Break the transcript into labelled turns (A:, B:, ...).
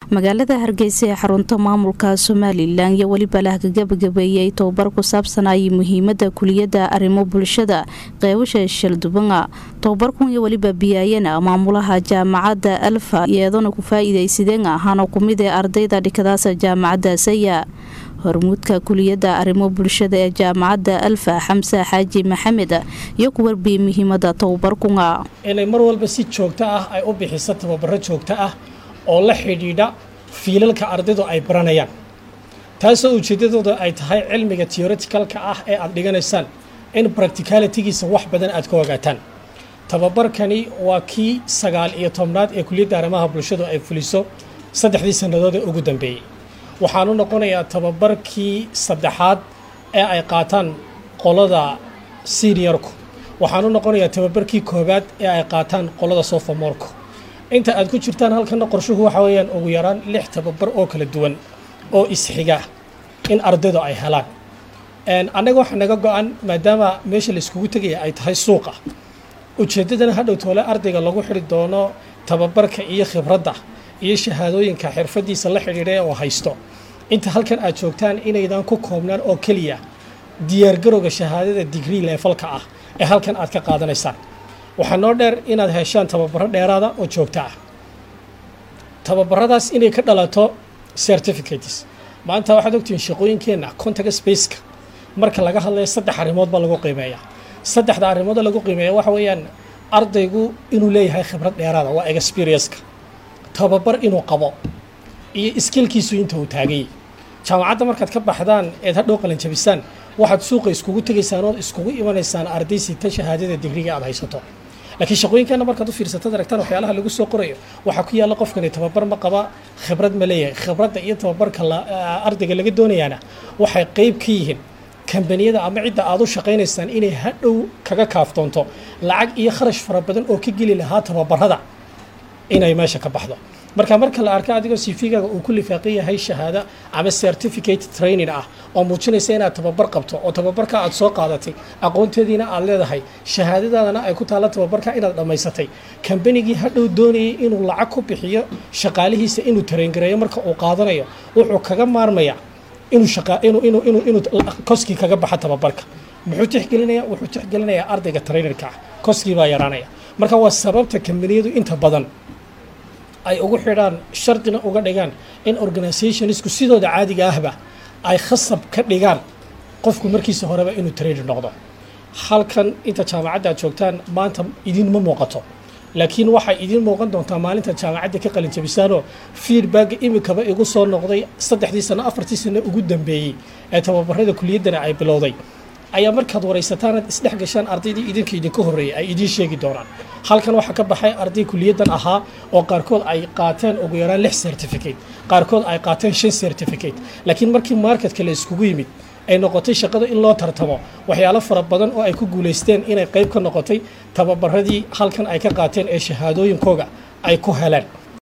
A: magaalada hargeysa ee xarunta maamulka somalilan iyo weliba la hagagabagabeeyey tobabar ku saabsanayay muhiimada kuliyada arrimo bulshada qeybasha shaldubanga tobabarkun iyo weliba biyaayana maamulaha jaamacadda alfa iyadana ku faa-iideysadeen ahaana kumid ee ardayda dhikadaasa jaamacadda saya hormuudka kuliyada arrimo bulshada ee jaamacadda alfa xamse xaaji maxamed iyo ku warbiyey muhiimada tobabarkunga
B: inay mar walba si joogto ah ay u bixiso tababaro joogto ah oo la xidhiidha fiilalka ardaydu ay baranayaan taasoo ujeeddadooda ay tahay cilmiga teoreticalka ah ee aad dhiganaysaan in practicalitygiisa wax badan aad ka ogaataan tababarkani waa kii sagaal iyo tobnaad ee kuliyadda arrimaha bulshadu ay fuliso saddexdii sannadood ee ugu dambeeyey waxaanu noqonayaa tababarkii saddexaad ee ay qaataan qolada seniorku waxaanu noqonayaa tababarkii koowaad ee ay qaataan qolada sophomorku inta aad ku jirtaan halkana qorshuhu waxa weeyaan ugu yaraan lix tababar oo kala duwan oo isxiga in ardaydu ay helaan annaga waxaa naga go-an maadaama meesha layskugu tegaya ay tahay suuqa ujeeddadana hadhow toole ardayga lagu xidhi doono tababarka iyo khibradda iyo shahaadooyinka xirfadiisa la xidhiidha oo haysto inta halkan aad joogtaan inaydan ku koobnaan oo keliya diyaargarowga shahaadada digrii leefalka ah ee halkan aad ka qaadanaysaan waxaa noo dheer inaad heshaan tababaro dheeraada oo joogto ah tababaradaas inay ka dhalato certificates maanta waxaad ogtihiin shaqooyinkeenna contact spaceka marka laga hadlayo saddex arrimood baa lagu qiimeeyaa saddexda arrimoodoo lagu qiimeeya waxa weeyaan ardaygu inuu leeyahay khibrad dheeraada waa experienceka tababar inuu qabo iyo iskilkiisu inta uu taagayay jaamacadda markaad ka baxdaan eed hadhow qalanjabisaan waxaad suuqa iskugu tegaysaan ood iskugu imanaysaan arday sita shahaadada digriga aad haysato laakiin shaqooyinkaana markaad u fiirsatad aragtaan waxyaalaha lagu soo qorayo waxaa ku yaalla qofkani tababar ma qaba khibrad ma leeyahay khibradda iyo tababarka ardayga laga doonayaana waxay qeyb ka yihiin kambaniyada ama cidda aad u shaqaynaysaan inay hadhow kaga kaaftoonto lacag iyo kharash fara badan oo ka geli lahaa tababarada inay meesha ka baxdo marka marka la arko adigoo cv-gaaga uu ku lifaaqan yahay shahaado ama certificate training ah oo muujinaysa inaad tababar qabto oo tababarka aad soo qaadatay aqoonteediina aad leedahay shahaadadaadana ay ku taalla tababarka inaad dhammaysatay kambanigii hadhow doonayay inuu lacag ku bixiyo shaqaalihiisa inuu tarengareeyo marka uu qaadanayo wuxuu kaga maarmaya inuu koskii kaga baxa tababarka muxuu tixgelinaya wuxuu tixgelinayaa ardayga trainerka ah koskii baa yaraanaya marka waa sababta kambaniyadu inta badan ay ugu xidhaan shardina uga dhigaan in organizationisku sidooda caadiga ahba ay khasab ka dhigaan qofku markiisa horeba inuu trainer noqdo halkan inta jaamacadda aad joogtaan maanta idinma muuqato laakiin waxay idiin muuqan doontaa maalinta jaamacadda ka qalinjabisaanoo feedbacka imikaba igu soo noqday saddexdii sano afartii sano ugu dambeeyey ee tababarada kuliyaddana ay bilowday ayaa markaad waraysataan aad isdhex gashaan ardaydii idinka idinka horreeyay ay idiin sheegi doonaan halkan waxaa ka baxay arday kuliyaddan ahaa oo qaarkood ay qaateen ugu yaraan lix certificate qaarkood ay qaateen shan certificate laakiin markii marketka la iskugu yimid ay noqotay shaqada in loo tartamo waxyaalo fara badan oo ay ku guulaysteen inay qayb ka noqotay tababaradii halkan ay ka qaateen ee shahaadooyinkooga ay ku heleen